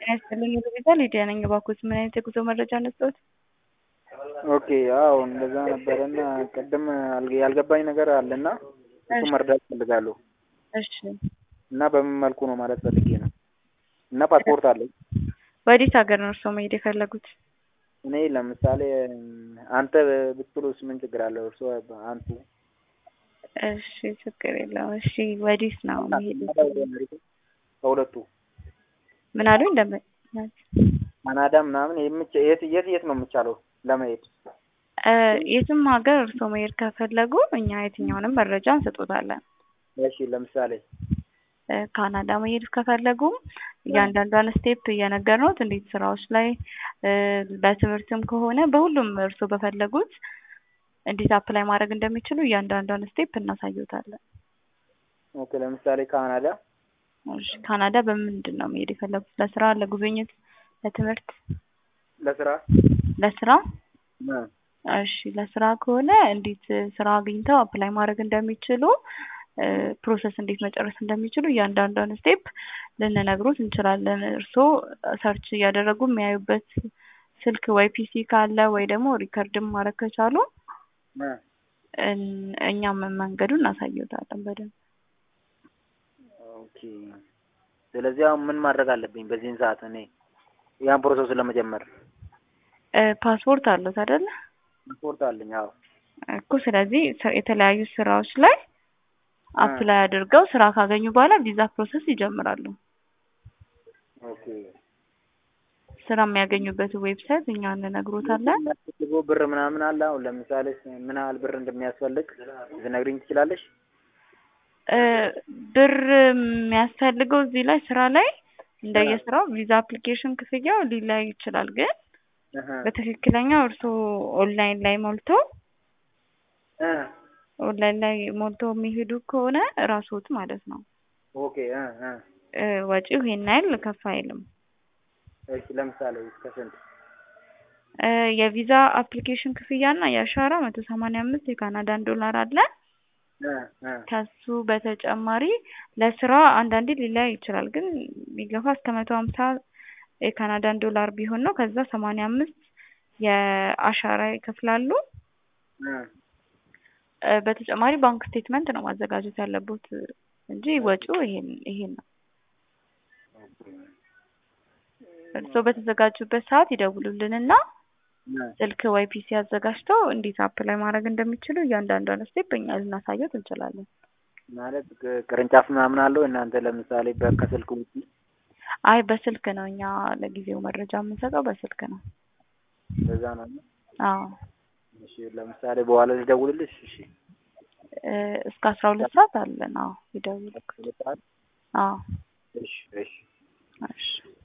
ጤና ይስጥልኝ ሉሊታ ሊዲያ ነኝ። እባክዎት ምን አይነት የጉዞ መረጃ ነስጠዎት? ኦኬ አዎ እንደዛ ነበረና ቅድም አልገ- ያልገባኝ ነገር አለና እሱ መርዳት እፈልጋለሁ እሺ እና በምን መልኩ ነው ማለት ፈልጌ ነው። እና ፓስፖርት አለኝ። ወዴት ሀገር ነው እርስዎ መሄድ የፈለጉት? እኔ ለምሳሌ አንተ ብትሉስ ምን ችግር አለው? እርስዎ አንቱ እሺ ችግር የለውም። እሺ ወዴት ነው መሄድ የፈለጉት? ከሁለቱ ምን አሉኝ? እንደምን ካናዳ ምናምን የምች- የት የት የት ነው የሚቻለው ለመሄድ? እ የትም ሀገር እርስዎ መሄድ ከፈለጉ እኛ የትኛውንም መረጃ እንሰጦታለን። እሺ ለምሳሌ እ ካናዳ መሄድ ከፈለጉ እያንዳንዷን ስቴፕ እየነገርነዎት እንዴት ስራዎች ላይ እ በትምህርትም ከሆነ በሁሉም እርስዎ በፈለጉት እንዴት አፕላይ ማድረግ እንደሚችሉ እያንዳንዷን ስቴፕ እናሳይዎታለን። ኦኬ ለምሳሌ ካናዳ እሺ ካናዳ በምንድን ነው መሄድ የፈለጉት? ለስራ፣ ለጉብኝት፣ ለትምህርት? ለስራ ለስራ እ እሺ ለስራ ከሆነ እንዴት ስራ አግኝተው አፕላይ ማድረግ እንደሚችሉ እ ፕሮሰስ እንዴት መጨረስ እንደሚችሉ እያንዳንዷን ስቴፕ ልንነግሮት እንችላለን። እርስዎ ሰርች እያደረጉ የሚያዩበት ስልክ ወይ ፒሲ ካለ ወይ ደግሞ ሪከርድም ማድረግ ከቻሉ እ እን- እኛም መንገዱን እናሳይዎታለን በደንብ። ኦኬ ስለዚህ አሁን ምን ማድረግ አለብኝ በዚህን ሰዓት እኔ ያን ፕሮሰስ ለመጀመር? እ ፓስፖርት አለዎት አይደለ? ፓስፖርት አለኝ አዎ። እኮ ስለዚህ ስ- የተለያዩ ስራዎች ላይ አፕላይ አድርገው ስራ ካገኙ በኋላ ቪዛ ፕሮሰስ ይጀምራሉ። ኦኬ ስራ የሚያገኙበት ዌብሳይት እኛ እንነግሮታለን። የሚያስፈልገው ብር ምናምን አለ? አሁን ለምሳሌ ምን ያህል ብር እንደሚያስፈልግ ልትነግሪኝ ትችላለሽ? እ ብር የሚያስፈልገው እዚህ ላይ ስራ ላይ እንደየስራው ቪዛ አፕሊኬሽን ክፍያው ሊለያይ ይችላል። ግን እህ በትክክለኛው እርስዎ ኦንላይን ላይ ሞልቶ እ ኦንላይን ላይ ሞልቶ የሚሄዱ ከሆነ ራስዎት ማለት ነው ኦኬ እ እ እ ወጪው ይሄን ያህል ከፍ አይልም። እሺ ለምሳሌ እስከ ስንት? እ የቪዛ አፕሊኬሽን ክፍያ እና የአሻራ መቶ ሰማንያ አምስት የካናዳን ዶላር አለ። እ እ ከሱ በተጨማሪ ለስራ አንዳንዴ ሊለያይ ይችላል። ግን ቢገፋ እስከ መቶ ሀምሳ የካናዳን ዶላር ቢሆን ነው። ከዛ ሰማንያ አምስት የአሻራ ይከፍላሉ። እ እ በተጨማሪ ባንክ ስቴትመንት ነው ማዘጋጀት ያለቦት እንጂ ወጪው ይሄን ይሄን ነው። እርስዎ በተዘጋጁበት ሰዓት ይደውሉልንና እ ስልክ ወይ ፒሲ አዘጋጅተው እንዴት አፕላይ ማድረግ እንደሚችሉ እያንዳንዷን ስቴፕ እኛ ልናሳይዎት እንችላለን። ማለት ቅ- ቅርንጫፍ ምናምን አለው እናንተ ለምሳሌ በ- ከስልክ ውጪ? አይ በስልክ ነው እኛ ለጊዜው መረጃ የምንሰጠው በስልክ ነው። እንደዛ ነው። አዎ እሺ ለምሳሌ በኋላ ልደውልልሽ? እሺ እ እስከ አስራ ሁለት ሰዓት አለን። አዎ ይደውሉ። ሁለት ሰዓት? አዎ እሺ እሺ እሺ